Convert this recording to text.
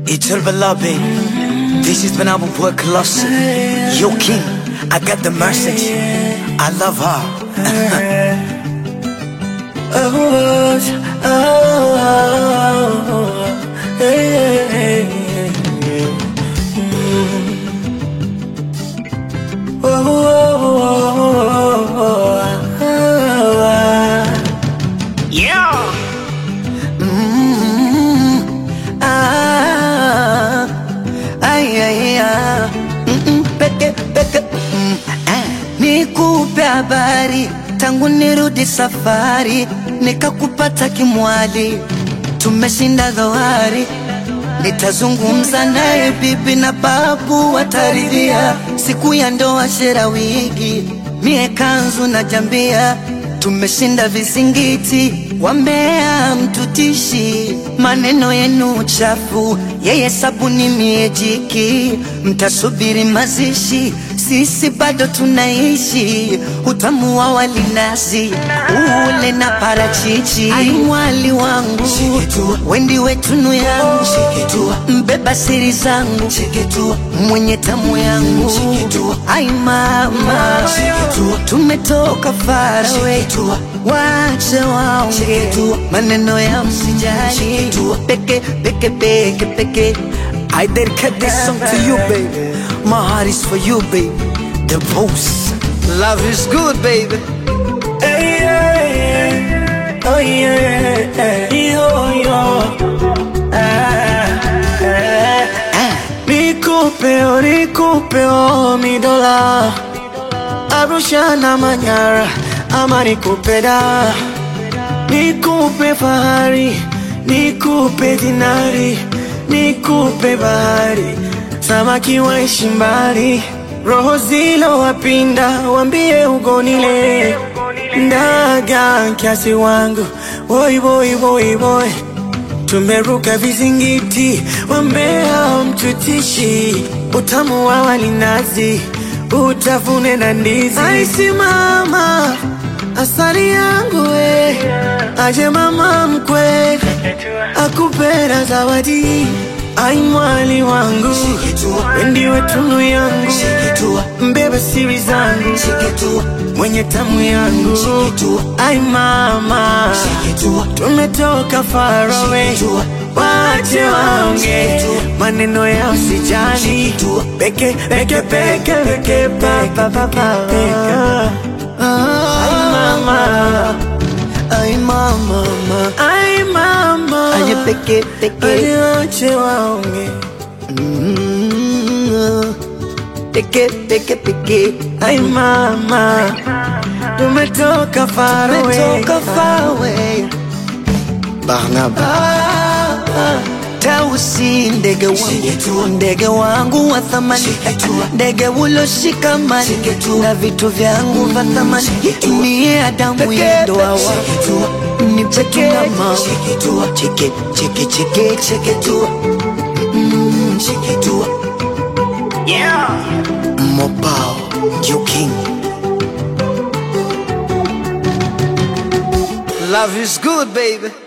Itul Balabi. This is when I will work closer. Yo, King, I got the message. I love her. Oh, oh, oh, hey, hey, hey. Mm. Oh, oh, oh, oh, oh. Yeah. Ah, ay, ay, ah. Mm-mm, peke, peke, mm, ah. Nikupe habari tangu nirudi safari, nikakupata kimwali, tumeshinda dhoari. Nitazungumza naye bibi na babu wataridhia, siku ya ndoa shera wigi, mie kanzu na jambia, tumeshinda vizingiti, wambea mtutishi, maneno yenu chafu, yeye sabuni mie jiki, mtasubiri mazishi, sisi bado tunaishi, utamu wa walinazi ule na parachichi, ai mwali wangu wendi wetunu yangu mbeba siri zangu mwenye tamu yangu ai mama tumetoka farawe wache waonge maneno ya msijali peke peke peke peke I dedicate this song to you, baby. My heart is for you, baby. The boss. Love is good, baby. Hey, yeah, yeah. Oh yeah, yo, yo. Ah, ah. Nikupe, oh, nikupe, oh, mi dola Arusha na Manyara ama nikupe da Nikupe fahari, nikupe dinari, nikupe bahari Samaki waishi mbali, roho zilo wapinda, wambie ugonile Ndaga kiasi wangu, boy boy boy boy Tumeruka vizingiti, wambea mtutishi, utamu wa walinazi, utafune na ndizi. Aisi mama, asali yangu we, aje mama mkwe, akupera zawadi. Ai mwali wangu, wendiwe tunu yangu, mbebe siri zangu, mwenye tamu yangu. Ai mama, tumetoka far away, wache waonge maneno ya usijali, peke peke peke peke pa pa pa pa peka. Ai mama, Ay, mama, mama. ai mama, Aye, peke, peke. Aje wache waonge Mm, Peke, peke, peke. Ai mama, tumetoka far away, Umetoka far away. Barnaba. Tausi ndege wangu, ndege wangu wa thamani, ndege ulioshika mali na vitu vyangu vya thamani, ni Adamu yendoa wangu, ni peke na mama, cheke cheke cheke cheke tu, Mm, cheke tu, Mobile. You king. Love is good, baby.